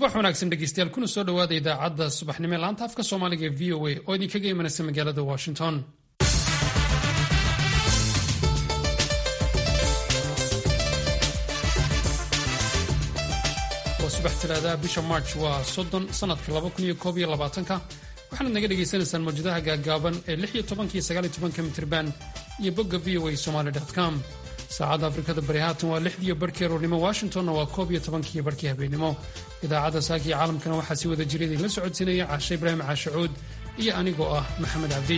subax wanaagsan dhegeystayaal kuna soo dhowaada idaacadda subaxnimo ee laanta afka soomaaliga ee v o a oo idinkaga imanaysa magaalada washington waa subax talaadaha bisha march waa soddon sanadka laba kun iyo koob iyo labaatanka waxaanaad naga dhagaysanaysaan mawjadaha gaagaaban ee lix iyo tobanka iyo sagaal iyo tobanka mitirban iyo bogga v o a somaly com saacadda afrikada bari haatan waa lixdiiyo barhkii aroornimo washingtonna waa koob iyo tobankiiyo barhkii habeenimo idaacadda saakiyo caalamkana waxaa si wada jira idinla socodsiinaya caashe ibraahim caashacuud iyo anigoo ah maxamed cabdi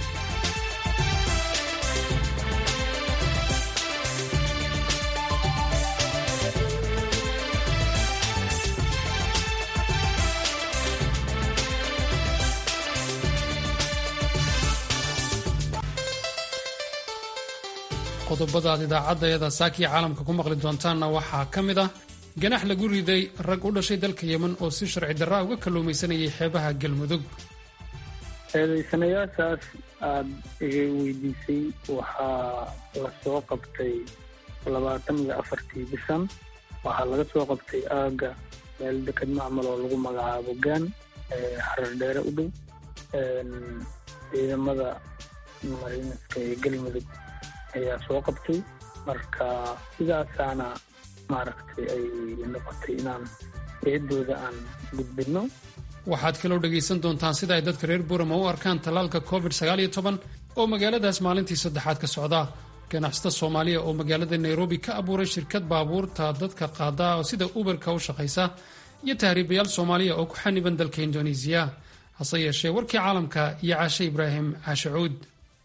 qodobada aad idaacadayada saakiya caalamka ku maqli doontaanna waxaa ka mid ah ganax lagu riday rag u dhashay dalka yemen oo si sharci darraa uga kalluumaysanayay xeebaha galmudug eedaysanayaashaas aada iga weydiisay waxaa la soo qabtay labaatan iyo afartii bishan waxaa laga soo qabtay aaga meel deked macmal oo lagu magacaabo gaan xarar dheere u dhow ciidamada mariinaska ee galmudug ayaa soo qabtay marka sidaasaana maaragtay ay noqotay inaan eedooda aan gudbinno waxaad kaloo dhegaysan doontaan sida ay dadka reer burama u arkaan tallaalka covid oo magaaladaas maalintii saddexaad ka socda ganacsata soomaaliya oo magaalada nairobi ka abuuray shirkad baabuurta dadka qaada oo sida uberka u shaqaysa iyo tahriibayaal soomaaliya oo ku xaniban dalka indonesiya hase yeeshee warkii caalamka iyo caashe ibraahim caashacuud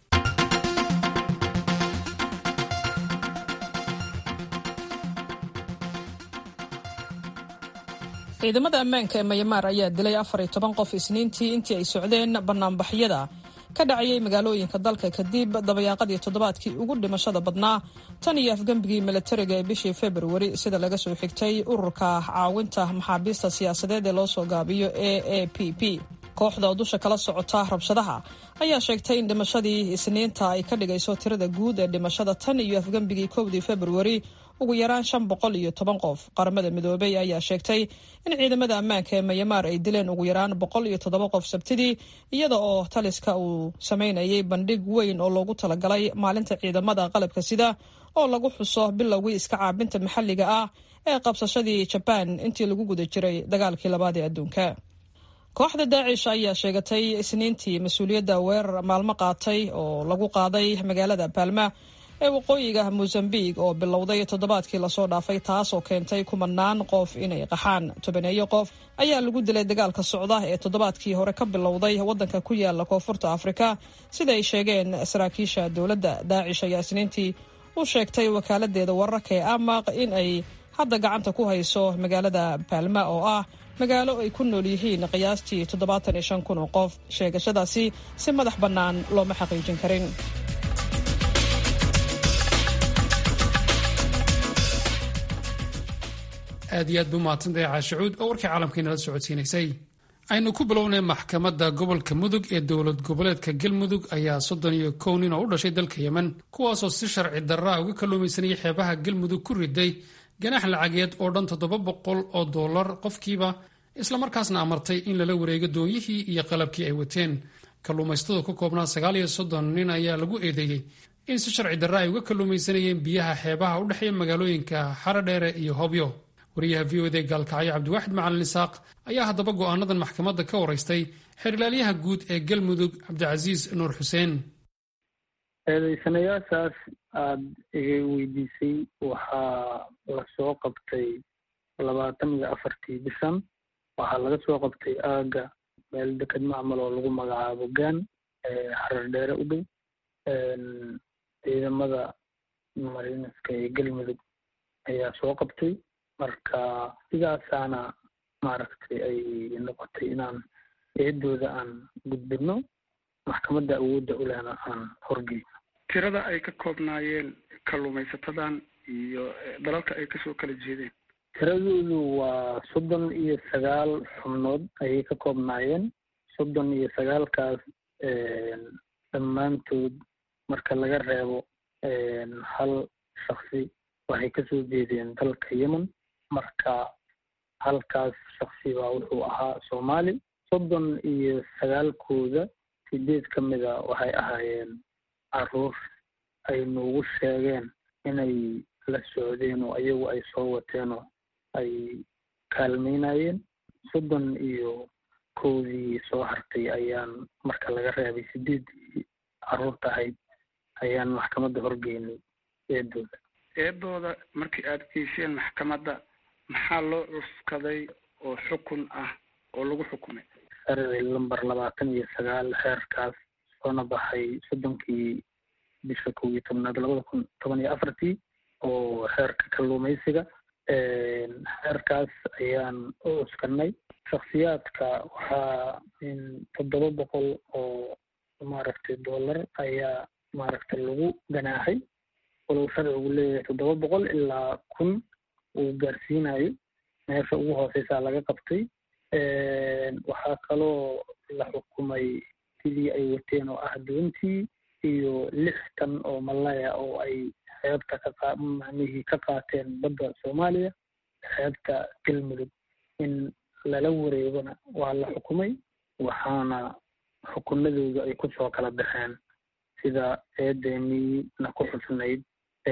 ciidamada ammaanka ee mayamaar ayaa dilay afar iyo toban qof isniintii intii ay socdeen banaanbaxyada ka dhacayay magaalooyinka dalka kadib dabayaaqadii toddobaadkii ugu dhimashada badnaa tan iyo afgembigii milatariga ee bishii februari sida laga soo xigtay ururka caawinta maxaabiista siyaasadeed ee loo soo gaabiyo a a p p kooxda oo dusha kala socota rabshadaha ayaa sheegtay in dhimashadii isniinta ay ka dhigayso tirada guud ee dhimashada tan iyo afgembigii kowdii februari ugu yaraan shan boqol iyo toban qof qaramada midoobey ayaa sheegtay in ciidamada ammaanka ee mayamaar ay dileen ugu yaraan boqol iyo toddoba qof sabtidii iyada oo taliska uu sameynayay bandhig weyn oo loogu talagalay maalinta ciidamada qalabka sida oo lagu xuso bilowgii iska caabinta maxalliga ah ee qabsashadii jabaan intii lagu guda jiray dagaalkii labaad ee adduunka kooxda daacish ayaa sheegatay isniintii mas-uuliyadda weerar maalmo qaatay oo lagu qaaday magaalada baalma ee waqooyiga mosambiq oo bilowday toddobaadkii lasoo dhaafay taas oo keentay kumanaan qof inay qaxaan tobaneeyo qof ayaa lagu dilay dagaalka socda ee toddobaadkii hore ka bilowday waddanka ku yaala koonfurta afrika sida ay sheegeen saraakiisha dowladda daacish ayaa isniintii u sheegtay wakaaladdeeda wararka ee amaq in ay hadda gacanta ku hayso magaalada baalma oo ah magaalo ay ku nool yihiin qiyaastii toddobaatan iyo shan kun oo qof sheegashadaasi si madax bannaan looma xaqiijin karin aad iyo aad bu mahadsantahay caashacuud oo warkii caalamkainala socodsiinaysay aynu ku bilownay maxkamadda gobolka mudug ee dowlad goboleedka galmudug ayaa soddon iyo kow nin oo u dhashay dalka yemen kuwaasoo si sharci darraa uga kalluumaysanayay xeebaha galmudug ku riday ganax lacageed oo dhan toddoba boqol oo dollar qofkiiba islamarkaasna amartay in lala wareego doonyihii iyo qalabkii ay wateen kalluumaystada ku koobnaa sagaal iyo soddon nin ayaa lagu eedeeyey in si sharci darra ay uga kalluumaysanayeen biyaha xeebaha u dhexeeya magaalooyinka xaradheere iyo hobyo wariyaha v o d gaalkacyo cabdiwaaxid macalin isaaq ayaa haddaba go'aanadan maxkamadda ka waraystay xerilaalyaha guud ee galmudug cabdicasiis nuur xuseen eedaysanayaashaas aada iga weydiisay waxaa la soo qabtay labaatan iyo afartii bishan waxaa laga soo qabtay aaga meel deked macmal oo lagu magacaabo gaan xarar dheere u dhow ciidamada mariinaska ee galmudug ayaa soo qabtay marka sidaasaana maaragtay ay noqotay inaan eedooda aan gudbinno maxkamadda awoodda ulehna aan horgeyno tirada ay ka koobnaayeen kalluumaysatadan iyo dalalka ay kasoo kala jeedeen tiradoodu waa soddon iyo sagaal xubnood ayay ka koobnaayeen soddon iyo sagaalkaas dhammaantood marka laga reebo hal shaksi waxay kasoo jeedeen dalka yemen marka halkaas shaksi baa wuxuu ahaa soomaali soddon iyo sagaalkooda sideed ka mida waxay ahaayeen caruur ay nuugu sheegeen inay la socdeen oo ayagu ay soo wateen oo ay kaalmeynayeen soddon iyo koodii soo hartay ayaan marka laga reebay sideeddii caruurta ahayd ayaan maxkamadda horgeynay eedooda eedooda markii aada geyseen maxkamadda maxaa loo cuskaday oo xukun ah oo lagu xukumay sharci lamber labaatan iyo sagaal xeerkaas soona baxay soddonkii bisha kow iyo tobnaad labada kun toban iyo afartii oo xeerka kalluumaysiga xeerkaas ayaan u cuskanay shaksiyaadka waxaa toddoba boqol oo maaragtay dollar ayaa maaragtay lagu ganaaxay walow sharcigu leeyahay toddoba boqol ilaa kun uu gaarsiinayo meesha ugu hooseysaa laga qabtay waxaa kaloo la xukumay sidii ay wateen oo ah doontii iyo lix tan oo malaya oo ay xeebta ka macnihii ka qaateen badda soomaaliya xeebta galmudug in lala wareegona waa la xukumay waxaana xukunadooda ay kusoo kala baxeen sida eedemiina ku xusnayd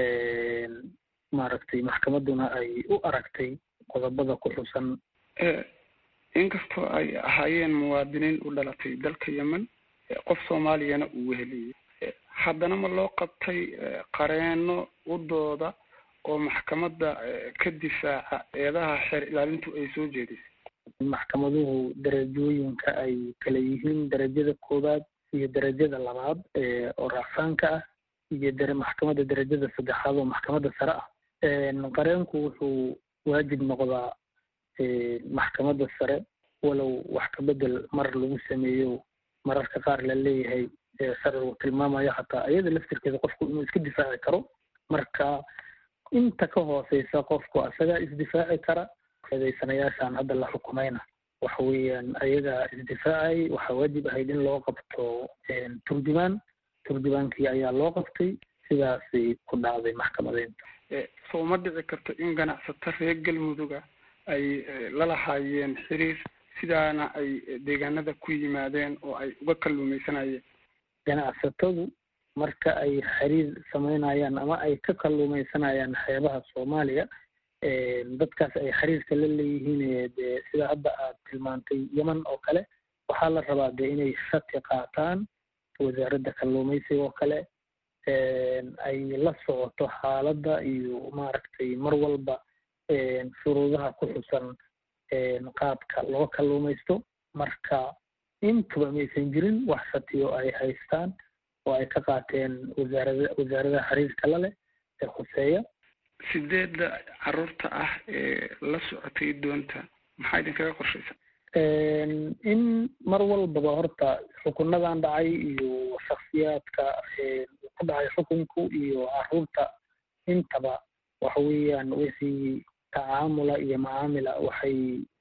maaragtay maxkamadduna ay u aragtay qodobada ku xusan inkastoo ay ahaayeen muwaadiniin u dhalatay dalka yemen qof soomaaliyana uu weheliyey haddana ma loo qabtay qareeno u dooda oo maxkamadda ka difaaca eedaha xeer ilaalintu ay soo jeedisay maxkamaduhu darajooyinka ay kala yihiin darajada koowaad iyo darajada labaad oo raacfaanka ah iyo dare maxkamadda darajada saddexaad oo maxkamadda sare ah qareenku wuxuu waajib noqdaa maxkamadda sare walow wax ka bedel mar lagu sameeyo mararka qaar la leeyahay sharcigu tilmaamayo xataa iyada laftirkeeda qofku inuu iska difaaci karo marka inta ka hooseysa qofku asagaa isdifaaci kara eedeysanayaashan hadda la xukumayna waxa weeyaan ayagaa isdifaacay waxaa waajib ahayd in loo qabto turjumaan turjumaankii ayaa loo qabtay sidaasay ku dhacday maxkamadeynta soo ma dhici karto in ganacsato reer galmuduga ay lalahaayeen xiriir sidaana ay deegaanada ku yimaadeen oo ay uga kalluumaysanayeen ganacsatadu marka ay xiriir sameynayaan ama ay ka kalluumaysanayaan xeebaha soomaaliya dadkaas ay xiriirka la leeyihiin dee sida hadda aad tilmaantay yeman oo kale waxaa la rabaa dee inay shati qaataan wasaaradda kalluumaysiga oo kale ay la socoto xaaladda iyo maaragtay mar walba shuruudaha ku xusan qaabka loo kalluumaysto marka intuba maysan jirin wax shatiyo ay haystaan oo ay ka qaateen wasaarada wasaaradaha xiriirka la leh ee khuseeya sideedda caruurta ah ee la socotay doonta maxaa idinkaga qorshaysa in mar walbaba horta xukunadan dhacay iyo shaksiyaadka ku dhacay xukunku iyo caruurta intaba waxa weeyaan wixii tacaamula iyo macaamila waxay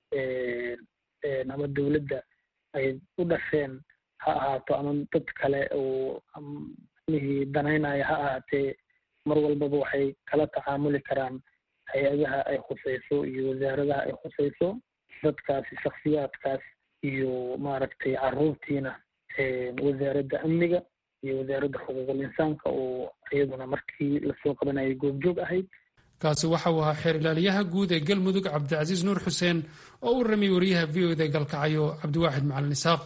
ama dowladda ay u dhasheen ha ahaato ama dad kale oo mihii danaynaya ha ahaatee mar walbaba waxay kala tacaamuli karaan hay-adaha ay khuseyso iyo wasaaradaha ay khuseyso dadkaasi shaksiyaadkaas iyo maaragtay caruurtiina wasaaradda amniga iyo wasaaradda xuquuqul insaanka oo iyaduna markii lasoo qabanayay goobjoog ahayd kaasi waxa uu ahaa xeer ilaaliyaha guud ee galmudug cabdicasiis nuur xuseen oo u ramiyey wariyaha v o da galkacayo cabdiwaaxid macalin isaaq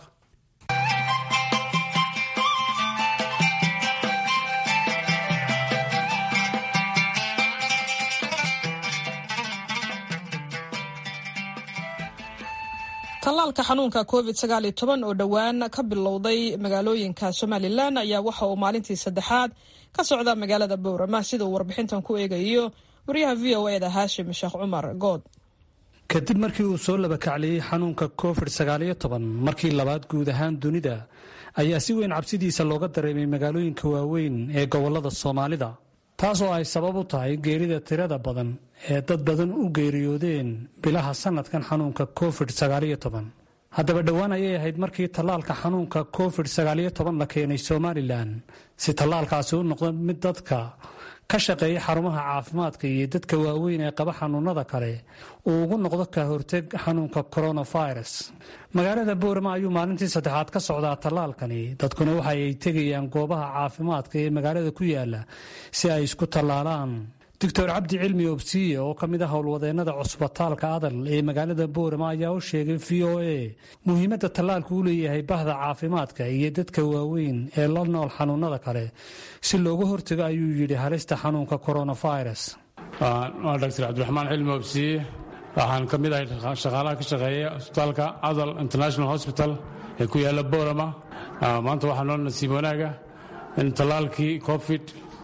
tallaalka xanuunka covid sagaal iyo toban oo dhowaan ka bilowday magaalooyinka somalilan ayaa waxa uu maalintii saddexaad ka socda magaalada bowrama sida uu warbixintan ku eegayo wariyaha v o eda haashim sheekh cumar good kadib markii uu soo labakacliyey xanuunka covid sagaaliyo toban markii labaad guud ahaan dunida ayaa si weyn cabsidiisa looga dareemay magaalooyinka waaweyn ee gobolada soomaalida taasoo ay sabab u tahay geerida tirada badan ee dad badan u geeriyoodeen bilaha sanadkan xanuunka covid sagaaliyo toban haddaba dhowaan ayay ahayd markii tallaalka xanuunka covid la keenay somalilan si tallaalkaasi u noqdo mid dadka ka shaqeeya xarumaha caafimaadka iyo dadka waaweyn ee qaba xanuunada kale uu ugu noqdo ka horteg xanuunka coronavirus magaalada boorama ayuu maalintii saddexaad ka socdaa tallaalkani dadkuna waxa ay tegayaan goobaha caafimaadka ee magaalada ku yaala si ay isku tallaalaan doctor cabdi cilmi obsiye oo ka mid ah howlwadeennada cusbitaalka adal ee magaalada boorama ayaa u sheegay v o a muhiimadda tallaalku u leeyahay bahda caafimaadka iyo dadka waaweyn ee la nool xanuunada kale si looga hortago ayuu yidhi halista xanuunka coronavirus waa doctor cabdiraxmaan cilmi obsiye waxaan ka mid ahay shaqaalaha ka shaqeeya cusbitaalka adal international hospital ee ku yaala boorama maanta waxaa noo nasiib wanaaga in tallaalkii covid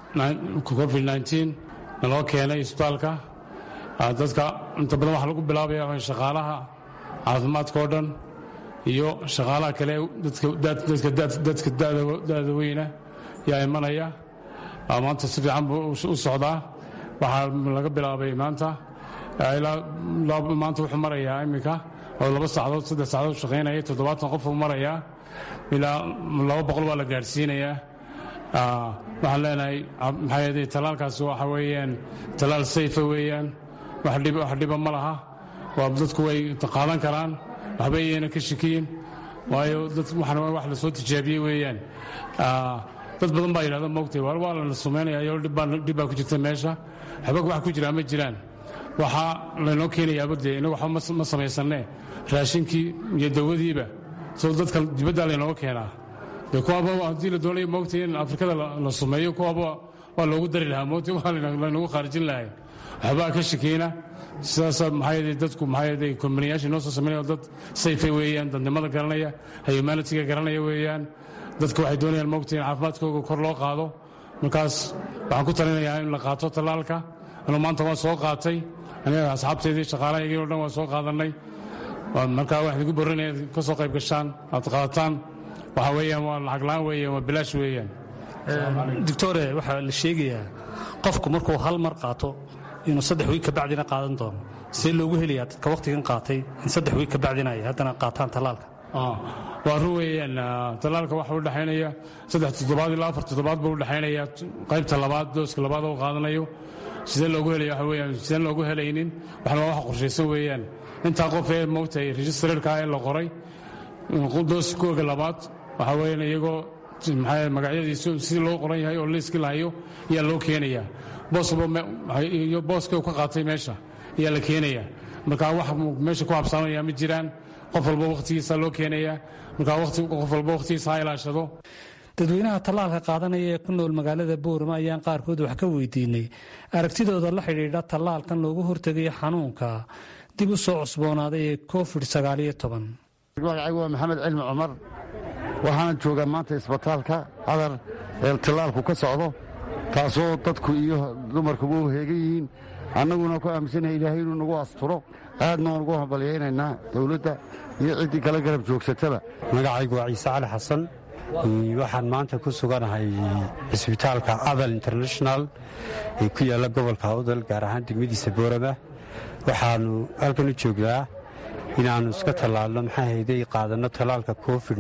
naloo keenay isbitaalka dadka inta badan waxaa lagu bilaabaya shaqaalaha caafimaadka oo dhan iyo shaqaalaha kale dadka da'da weyna yaa imanaya maanta si fiican buu u socdaa waxaa laga bilaabay maanta maanta wuxuu marayaa iminka oo laba saacadood saddex saacadood shaqaynaya toddobaatan qof uu marayaa ilaa laba boqol waa la gaadhsiinayaa waxaan leenahay maxaa tallaalkaasi waxa weeyaan tallaal sayfa weeyaan wax dhiba ma laha waa dadku way qaadan karaan waxba iyayna ka shikiyin waayo waxan wax la soo tijaabiyey weeyaan dad badan baa yidhahda moogtay waar waa lana sumaynaya iyo dhib baa ku jirta meesha waxba wax ku jiraa ma jiraan waxaa laynoo keenayaaba dee inagu waxba ma samaysanne raashinkii iyo dawadiiba soo dadka dibaddaa laynooga keenaa de kuwaaba haddii la doonaya moogtay in afrikada la sumeeyo kuwaaba waa loogu dari lahaa moogtay waa laynagu khaarijin lahay waxbaa ka shakeyna sidaasa maxaa dadku maxaa kombaniyaasha inoo soo sameynaya dad sayfa weeyaan dadnimada garanaya humanitiga garanaya weeyaan dadka waxay doonayaan moogtay in caafimaadkooga kor loo qaado markaas waxaan ku talinayaa in la qaato tallaalka anuu maanta waan soo qaatay aniga asxaabteedii shaqaalahaygii o dhan waan soo qaadannay markaa waxaan igu borinaya ka soo qayb gashaan aad qaadataan waxa weeyaan waa lacag la'aan weeyaan waa bilaash weeyaan doctore waxaa la sheegayaa qofku markuu hal mar qaato inuu saddex wiig kabacdina qaadan doono see loogu helayaa dadka wakhtigan qaatay in saddex wiig kabacdina ay haddana qaataan tallaalka waa run weeyaan tallaalka waxa u dhexaynaya saddex toddobaad ilaa afar toddobaad buu u dhexaynaya qaybta labaad dooska labaad oo qaadanayo sidee loogu helaya waxa weeyaan sideen loogu helaynin waxna waa wax qorshaysan weeyaan intaa qof ee moogtay registrarka ee la qoray dooskooga labaad waxaa weeyaan iyagoo maxaa magacyadiisu si loo qoran yahay oo liiskii lahayo ayaa loo keenayaa boosyo booska ka qaatay meesha ayaa la keenayaa marka wax meesha ku habsaamaya ma jiraan qof walba wakhtigiisa loo keenayaa marka qof walba wakhtigiisa ha ilaashado dadweynaha tallaalka qaadanaya ee ku nool magaalada boorama ayaan qaarkood wax ka weydiinay aragtidooda la xidhiidha tallaalkan loogu hortegayo xanuunka dib u soo cusboonaaday ee covid magacaygu waa maxamed cilmi cumar waxaana joogaa maanta isbitaalka cadar ee tallaalku ka socdo taasoo dadku iyo dumarkuba u heegan yihiin annaguna ku aaminsanahay ilaahay inuu nagu asturo aadna waan ugu hambalyaynaynaa dowladda iyo ciddii kala garab joogsataba magacaygu waa ciise cali xasan waxaan maanta ku suganahay cisbitaalka adal international ee ku yaalla gobolka awdal gaar ahaan degmadiisa boorama waxaannu halkan u joognaa inaannu iska tallaalno maxaa hayday qaadanno tallaalka covid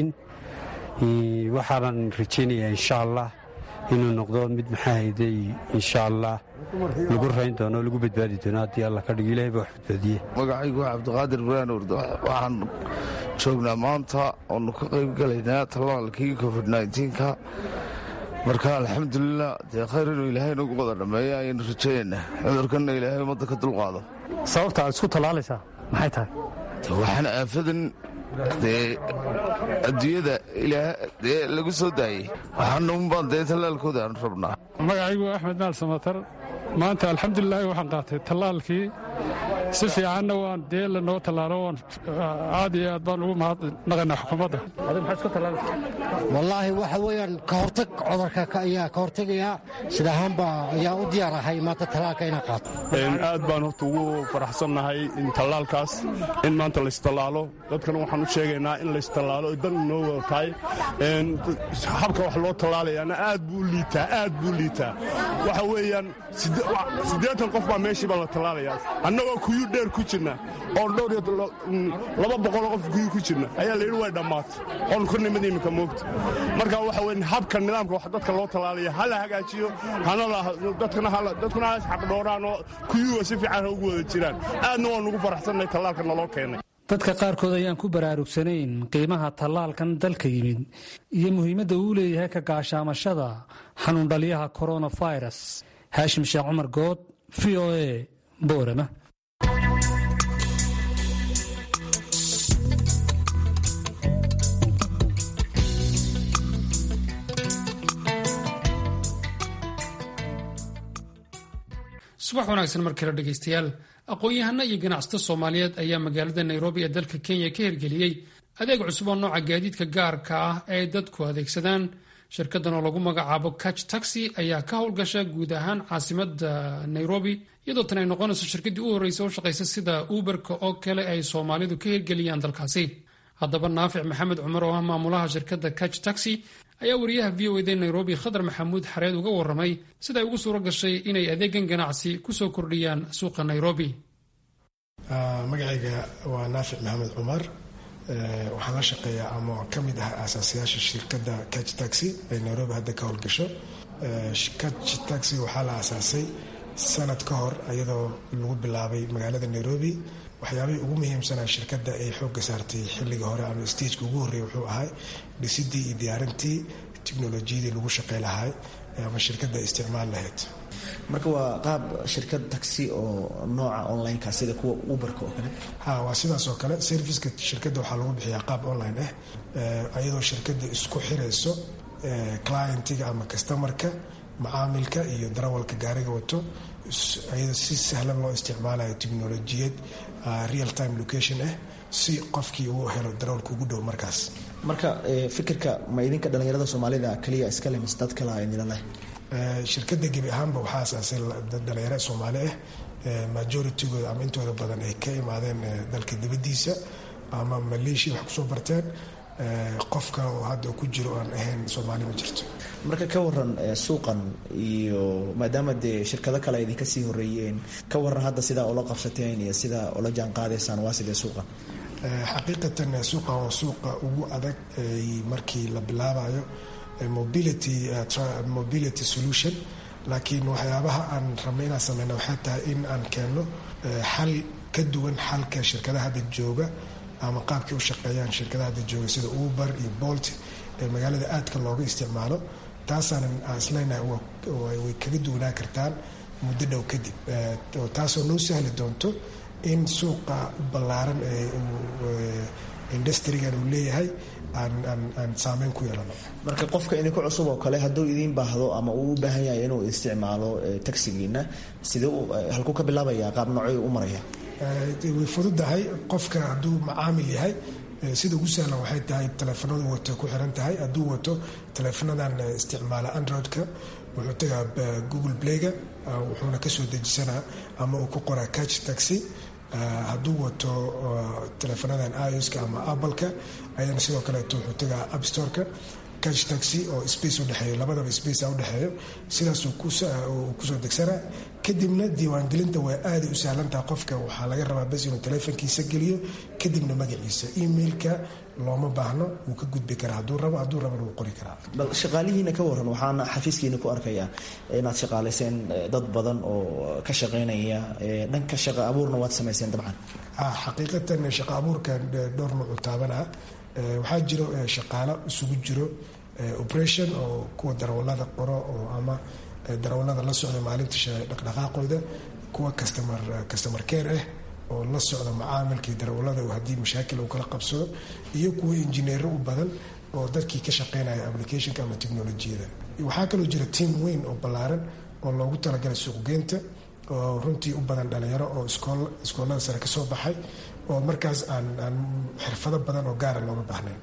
waxaanan rajaynayaa insha allah inuu noqdo mid maxaa hayday insha allah lagu rayn doono lagu badbaadi doono haddii alla ka dhigo ilahay baa wax badbaadiye magacaygu waa cabdiqaadir ibraan urd waxaan joognaa maanta oonu ka qayb galaynaa tallaalkii covid ka marka alxamdulilah dee khayr inuu ilaahay nagu wada dhammeeyo ayaynu rajaynaynaa cudurkanna ilaahay ummadda ka dulqaado sababta aad isku tallaalaysaa maxay tahay waxaan aafadan dee adduunyada dee lagu soo daayey waxaana unbaan dee tallaalkooda aan rabnaa magacaygu axmed maal samatar maanta alxamdulilaahi waxaan qaatay tallaalkii si fiicanna waan dee lanoo tallaalo waan aad iyo aad baan ugu mahadnaqaynaa xukuumadda wallaahi waxa weeyaan ka hortag cudurka ayaa ka hortegayaa sida ahaanba ayaa u diyaar ahay maanta tallaalka inaan qaato aad baan horta ugu faraxsannahay in tallaalkaas in maanta laystallaalo dadkana waxaan u sheegaynaa in laystallaalo ay dan inoo wada tahay habka wax loo tallaalayaana aad buu liitaa aad buu liitaa waxa weeyaan siddeetan qof baa meeshiiba la tallaalayaa annagoo kuyu dheer ku jirna oo dhowr iyo laba boqoloo qof kuyu ku jirna ayaa layidhi way dhammaatay oon ku nimid iminka moogta marka waxa weye habka nidaamka wax dadka loo tallaalaya ha la hagaajiyo dadkuna ha isxaqdhooraan oo kuyuga si fiican ha ugu wada jiraan aadna waan ugu faraxsannahay tallaalka naloo keenay dadka qaarkood ayaan ku baraarugsanayn qiimaha tallaalkan dalka yimid iyo muhiimadda uu leeyahay ka gaashaamashada xanuundhaliyaha koronafirus haashim sheekh cumar good v o e boorama subax wanaagsan mar kale dhegaystayaal aqoon-yahano iyo ganacsato soomaaliyeed ayaa magaalada nairobi ee dalka kenya ka hirgeliyey adeeg cusub oo nooca gaadiidka gaarka ah ee ay dadku adeegsadaan shirkadan oo lagu magacaabo catch taxi ayaa ka howlgasha guud ahaan caasimada nairobi iyadoo tan ay noqonayso shirkadii u horreysa oo shaqaysa sida uberka oo kale ay soomaalidu ka hirgeliyaan dalkaasi haddaba naafic maxamed cumar oo ah maamulaha shirkadda catch taxi ayaa wariyaha v o ed nairobi khadar maxamuud xareed uga warramay sida ay ugu suuro gashay inay adeegan ganacsi kusoo kordhiyaan suuqa nairobi magacayga waa naafic maxamed cumar waxaan la shaqeeyaa ama ka mid ah aasaasayaasha shirkadda catch taxi ee nairobi hadda ka howlgasho catch taxi waxaa la aasaasay sanad ka hor iyadoo lagu bilaabay magaalada nairobi waxyaabihii ugu muhiimsanaa shirkadda ay xoogga saartay xilliga hore ama stageka ugu horreeyay wuxuu ahay dhisidii iyo diyaarintii teknolojiyadii lagu shaqey lahay ama shirkadda isticmaal lahayd marka waa qaab shirkad taxi oo nooca onlineka sida kuwa uberka oo kale ha waa sidaas oo kale serviceka shirkadda waxaa lagu bixiyaa qaab online ah iyadoo shirkadda isku xirayso clientiga ama customarka macaamilka iyo darawalka gaariga wato iyadoo si sahlan loo isticmaalayo teknolojiyad real time location ah si qofkii uu helo darawalka ugu dhow markaas marka fikirka ma idinka dhalinyarada soomaalida kaliya iskale mise dad kale idinla leh shirkadda gebi ahaanba waxaa asaasay dhalinyaro soomaali ah majoritygooda ama intooda badan ay ka imaadeen dalka dibadiisa ama maleeshiya wax kusoo barteen qofka oo hadda ku jiro aan ahayn soomaali ma jirto marka ka waran suuqan iyo maadaama dee shirkado kale idinka sii horeeyeen ka waran hadda sidaa ula qabsateen iyo sidaa ula jaan qaadaysaan waa sidee suuqan xaqiiqatan suuqa waa suuqa ugu adag markii la bilaabayo mobility mobility solution laakiin waxyaabaha aan rabnay inaan sameyna waxay tahay in aan keenno xal ka duwan xalka shirkadaha hadda jooga ama qaabkii u shaqeeyaan shirkadaha hadda jooga sida uber iyo bolt ee magaalada aadka looga isticmaalo taasaanan aan isleynahay way kaga duwanaa kartaan muddo dhow kadib taasoo noo sahli doonto in suuqa ballaaran ee industrigan uu leeyahay aan saameyn ku yeelano marka qofka idinku cusub oo kale hadduu idiin baahdo ama uu u baahan yahay inuu isticmaalo taxigiina sidee halkuu ka bilaabaya qaab noocyo u maraya way fududahay qofka hadduu macaamil yahay sida ugu sahlan waxay tahay taleefanadu wato ku xiran tahay hadduu wato taleefanadan isticmaala androidka wuxuu tagaa google playga wuxuuna kasoo dejisanaa ama uu ku qoraa catch taxi hadduu wato taleefanadan ioska ama appleka ayana sidoo kaleeto wuxuu tagaa appstoreka catch taxi oo space udhexeeyo labadaba space udhexeeyo sidaasuu kusoo degsanaa kadibna diiwaangelinta waa aaday u sahlantaha qofka waxaa laga rabaa bas inuu taleefonkiisa geliyo kadibna magaciisa emailka looma baahno wuu ka gudbi karaa hadduu rabo hadduu rabana wuu qori karaa bal shaqaalihiina ka waran waxaana xafiiskiina ku arkayaa inaad shaqaalayseen dad badan oo ka shaqaynaya dhanka shaqa abuurna waad samayseen dabcan xaqiiqatan shaqa abuurkan dhowr nuucu taabanaa waxaa jiro shaqaalo isugu jiro operation oo kuwa darawalada qoro oo ama darawalada la socda maalinta dhaqdhaqaaqooda kuwa customer customer care ah oo la socda macaamilkii darawalada haddii mashaakil uu kala qabsado iyo kuwa injineero u badan oo dadkii ka shaqeynaya applicationka ama technolojiyada waxaa kaloo jira team weyn oo ballaaran oo loogu talagalay suuqgeynta oo runtii u badan dhalinyaro oo iskoolada sare ka soo baxay oo markaas aan aan xirfado badan oo gaara looga baahnayn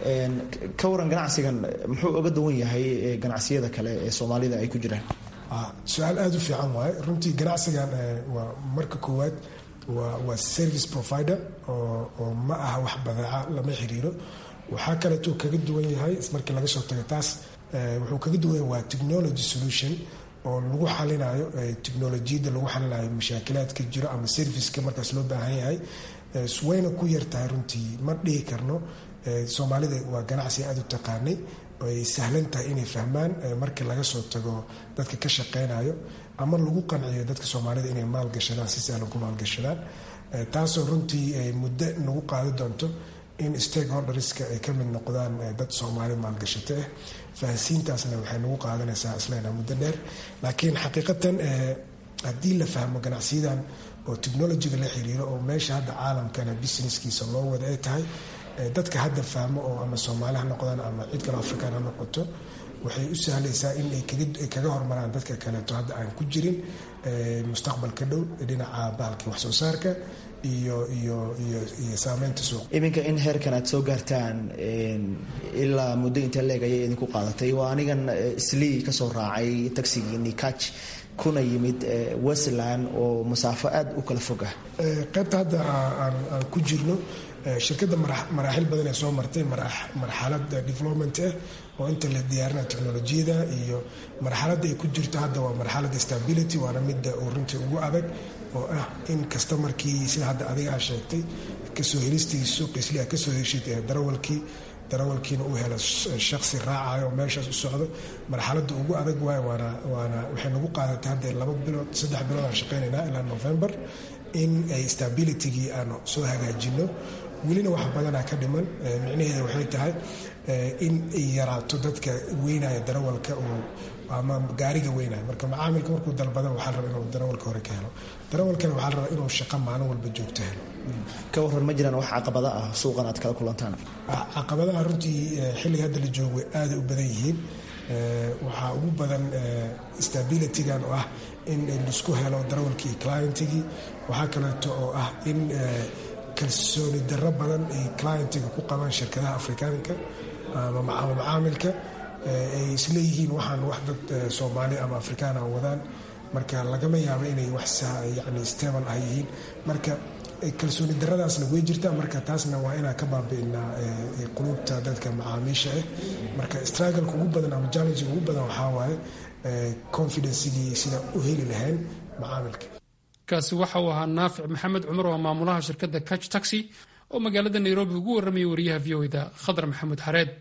ka waran ganacsigan muxuu oga duwan yahay ganacsiyada kale ee soomaalida ay ku jiraan su-aal aada u fiican waaye runtii ganacsigan waa marka koowaad waa waa service provider oo oo ma aha wax badeeca lama xiriiro waxaa kaleetuu kaga duwan yahay markii laga soo tago taas wuxuu kaga duwan yahay waa technology solution oo lagu xalinayo technolojiyadda lagu xalinayo mashaakilaadka jiro ama serviceka markaas loo baahan yahay wayna ku yartahay runtii ma dhihi karno soomaalida waa ganacsi aada u taqaanay ay sahlan tahay inay fahmaan markii laga soo tago dadka ka shaqeynayo ama lagu qanciyo dadka soomaalida inay maalgashadaan si sahlan ku maalgashadaan taasoo runtii muddo nagu qaadi doonto in stakeholderska ay ka mid noqdaan dad soomaali maalgashato ah fahansiintaasna waxay nagu qaadanaysaa islena muddo dheer laakiin xaqiiqatan haddii la fahmo ganacsiyadan oo technolojiga la xiriiro oo meesha hadda caalamkana businesskiisa loo wada ay tahay dadka hadda fahmo oo ama soomaali ha noqdaan ama cid kale afrikaan ha noqoto waxay u sahlaysaa in ay kaga hormaraan dadka kaleeto hadda aan ku jirin mustaqbalka dhow dhinaca bahalkii wax soo saarka iyo iyo iyo iyo saameynta suuq iminka in heerkan aad soo gaartaan ilaa muddo inta leeg ayay idinku qaadatay waa anigan slii kasoo raacay tagsigii nikach kuna yimid westland oo masaafo aada u kala fog ah qaybta hadda aan ku jirno shirkadda maraaxil badan ee soo martay marxalad development ah oo inta la diyaarina technolojiyada iyo marxaladda ay ku jirto hadda waa marxaladda stability waana midda uu runtii ugu adag oo ah in kasta markii sida hadda adigaa sheegtay kasoo helistiisa suuqiislia kasoo heshid darawalkii darawalkiina uu helo shaksi raacayo oo meeshaas u socdo marxaladda ugu adag waay waana waana waxay nagu qaadatay hadda laba bilood saddex bilood aan shaqeynaynaa ilaa november in ay stabilitygii aan soo hagaajino welina wax badanaa ka dhiman micnaheeda waxay tahay in ay yaraato dadka weynaya darawalka uu ama gaariga weynaya marka macaamilka markuu dalbada waxaa raba inuu darawalka hore ka helo darawalkana waxaa rabaa inuu shaqo maalin walba joogto helo ka waran ma jiraan wax caqabada ah suuqan aad kala kulantaan caqabadaha runtii xilliga hadda la joogo way aada u badan yihiin waxaa ugu badan stabilitygan oo ah in laisku helo darawalkii iyo clientigii waxaa kaleeto oo ah in kalsooni darro badan ay clientiga ku qabaan shirkadaha afrikaanka ama macaamilka ay isleeyihiin waxaan wax dad soomaali ama afrikaana wadaan marka lagama yaabo inay wax yani stable ah yihiin marka kalsooni daradaasna way jirtaa marka taasna waa inaan ka baabi'inaa quluubta dadka macaamiisha ah marka struggleka ugu badan ama challengega ugu badan waxaa waaye confidencigii sida u heli lahayn macaamilka kaasi waxa uu ahaa naafic maxamed cumar oo maamulaha shirkadda catch taxi oo magaalada nairobi ugu warramayay wariyaha v o da khadar maxamuud xareed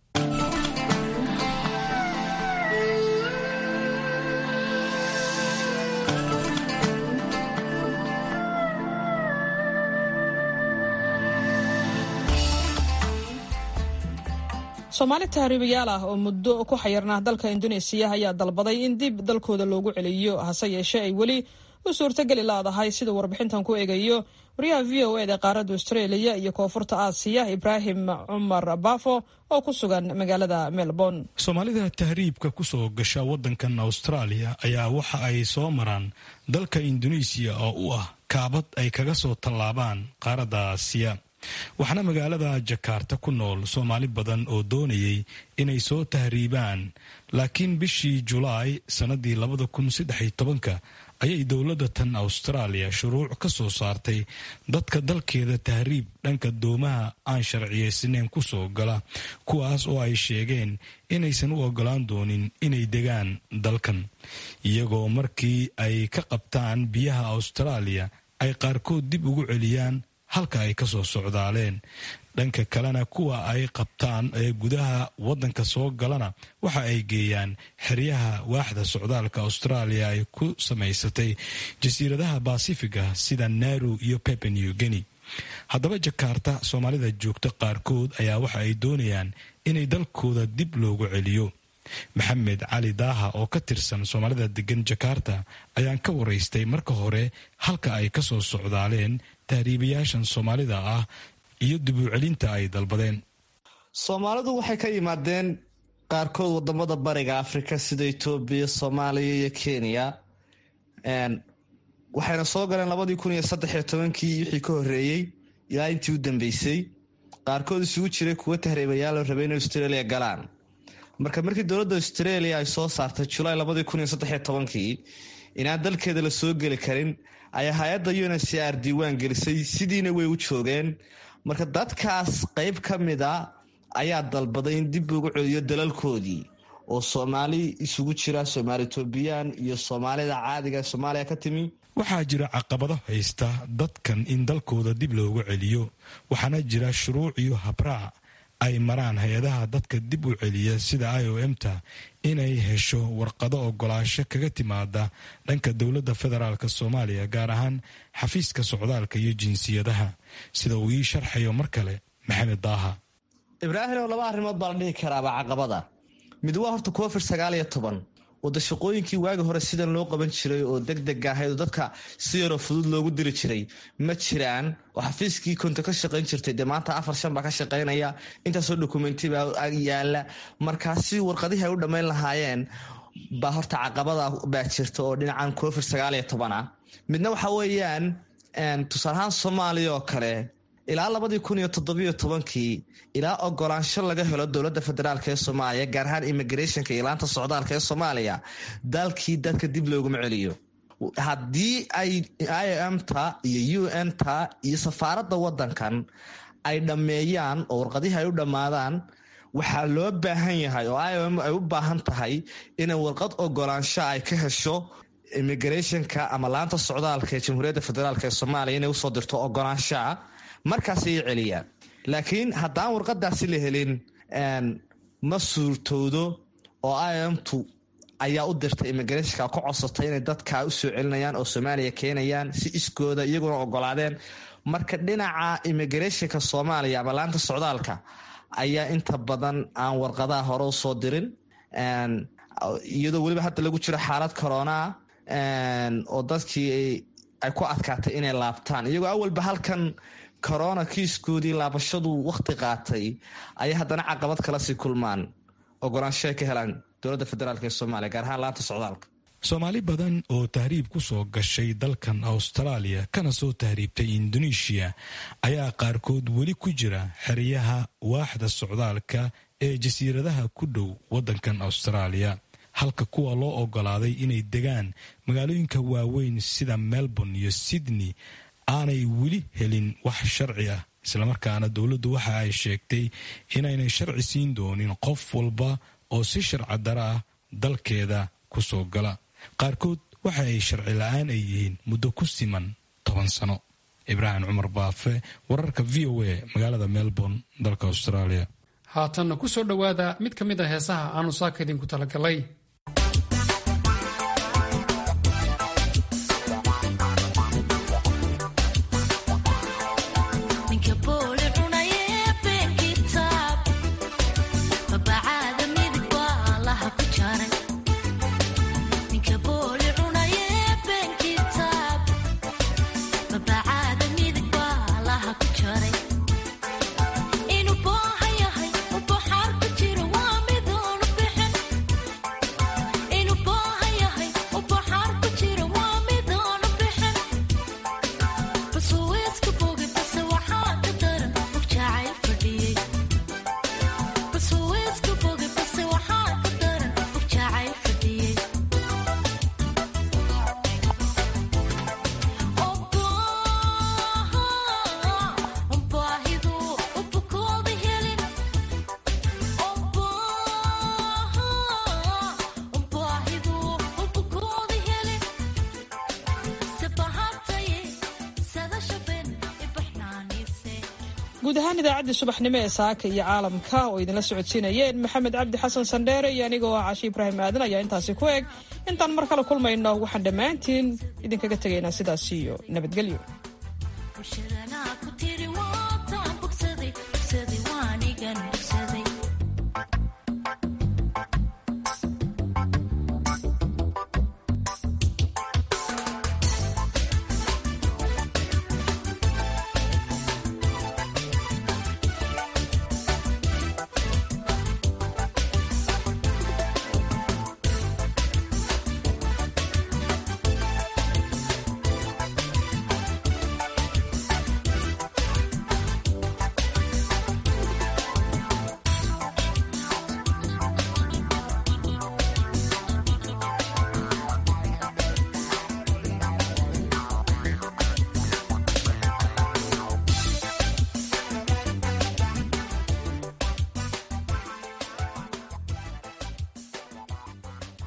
soomaali tahriibayaal ah oo muddo ku xayirnaa dalka induneesiya ayaa dalbaday in dib dalkooda loogu celiyo hase yeeshee ay weli u suurtageli laadahay siduu warbixintan ku eegayo wariyaha v o eda qaaradda australia iyo koonfurta aasiya ibraahim cumar baafo oo ku sugan magaalada melbourne soomaalida tahriibka kusoo gasha waddankan austraaliya ayaa waxa ay soo maraan dalka induneisiya oo u ah kaabad ay kaga soo tallaabaan qaaradda aasiya waxaana magaalada jakaarta ku nool soomaali badan oo doonayay inay soo tahriibaan laakiin bishii julaay sannadii labada kun saddex tobanka ayay dowladda tan austraaliya shuruuc ka soo saartay dadka dalkeeda tahriib dhanka doomaha aan sharciyaysnayn ku soo gala kuwaas oo ay sheegeen inaysan u ogolaan doonin inay degaan dalkan iyagoo markii ay ka qabtaan biyaha austraaliya ay qaarkood dib ugu celiyaan halka ay ka soo socdaaleen dhanka kalena kuwa ay qabtaan ee gudaha waddanka soo galana waxa ay geeyaan xeryaha waaxda socdaalka austraaliya ay ku samaysatay jasiiradaha basifiga sida naru iyo pepenew geni haddaba jakaarta soomaalida joogta qaarkood ayaa waxa ay doonayaan inay dalkooda dib loogu celiyo maxamed cali daaha oo ka tirsan soomaalida degan jakaarta ayaan ka waraystay marka hore halka ay ka soo socdaaleen tahriibayaashan soomaalida ah iyo dib u celinta ay dalbadeen soomaalidu waxay ka yimaadeen qaarkood wadamada bariga afrika sida etoobiya soomaaliya iyo kenya waxayna soo galeen labadii kun iyo saddexiyo tobankii wixii ka horeeyey ilaa intii u dambeysay qaarkood isugu jiray kuwa tahriibayaal rabay inay australia galaan marka markii dowladda australia ay soo saartay julaay labadii kun iyo saddexiyo tobankii inaan dalkeeda la soo geli karin ayaa hay-adda unhcr diiwaan gelisay sidiina way u joogeen marka dadkaas qeyb ka mid a ayaa dalbaday in dib ugu celiyo dalalkoodii oo soomaali isugu jira soomaali etoobiyaan iyo soomaalida caadiga ee soomaaliya ka timi waxaa jira caqabado haysta dadkan in dalkooda dib loogu celiyo waxaana jira shuruuc iyo habraac ay maraan hay-adaha dadka dib u celiya sida i o m ta inay hesho warqado ogolaasho kaga timaada dhanka dowladda federaalk soomaaliya gaar ahaan xafiiska socdaalka iyo jinsiyadaha sida uu ii sharxayo mar kale maxamed daaha ibraahim oo laba arrimood baa la dhihi karaaba caqabada mid waa horta covid sagaal iyo toban wada shaqooyinkii waagi hore sidan loo qaban jiray oo deg deg ahayd oo dadka si yaroo fudud loogu diri jiray ma jiraan oo xafiiskii konto ka shaqayn jirtay dee maanta afar shan baa ka shaqaynaya intaasoo dokumenti baa yaala markaasi warqadihii ay u dhammayn lahaayeen baa horta caqabada baa jirta oo dhinacan covid sagaal iyo toban ah midna waxa weeyaan tusaalahaan soomaaliya oo kale ilaa labadii kun iyo toddobiyo tobankii ilaa ogolaansho laga helo dowladda federaalk ee soomaaliya gaar ahaan immigrationka iyo laanta socdaalka ee soomaaliya dalkii dadka dib looguma celiyo haddii ay i m ta iyo u n ta iyo safaaradda wadankan ay dhammeeyaan oo warqadihii ay u dhammaadaan waxaa loo baahan yahay oo i m ay u baahan tahay inay warqad ogolaansho ay ka hesho immigrationka ama laanta socdaalka ee jamhuuriyadda federaalk ee soomaaliya inay usoo dirto ogolaanshaa markaasay celiyaan laakiin haddaan warqadaasi la helin ma suurtowdo oo imtu ayaa u dirtay immigrationka ku codsatay inay dadka usoo celinayaan oo soomaaliya keenayaan si iskooda iyaguna ogolaadeen marka dhinaca immigrationka soomaaliya ama laanta socdaalka ayaa inta badan aan warqadaha hore usoo dirin iyadoo weliba hadda lagu jiro xaalad corona oo dadkii ay ku adkaatay inay laabtaan iyagoo awalba halkan corona kiiskoodii laabashadu wakhti qaatay ayay haddana caqabad kala sii kulmaan ogolaanshoay ka helaan dowladda federaalk ee soomaaliya gaar ahaan laanta socdaalka soomaali badan oo tahriib ku soo gashay dalkan austraaliya kana soo tahriibtay indoneeshiya ayaa qaarkood weli ku jira xeryaha waaxda socdaalka ee jasiiradaha ku dhow waddankan austraaliya halka kuwa loo ogolaaday inay degaan magaalooyinka waaweyn sida melbourne iyo sydney aanay weli helin wax sharci ah islamarkaana dowladdu waxa ay sheegtay inaynay sharci siin doonin qof walba oo si sharci dara ah dalkeeda ku soo gala qaarkood waxa ay sharci la-aan ay yihiin muddo ku siman toban sano ibraahim cumar baafe wararka v o a magaalada melbourne dalka australia haatanna ku soo dhowaada mid ka mid a heesaha aanu saaka idinku talagalay guud ahaan idaacaddii subaxnimo ee saaka iyo caalamka oo idinla socodsiinayeen maxamed cabdi xasan sandheere iyo anigoo ah cashi ibraahim aadan ayaa intaasi ku eg intaan mar kale kulmayno waxaan dhammaantiin idinkaga tegaynaa sidaas iyo nabadgelyo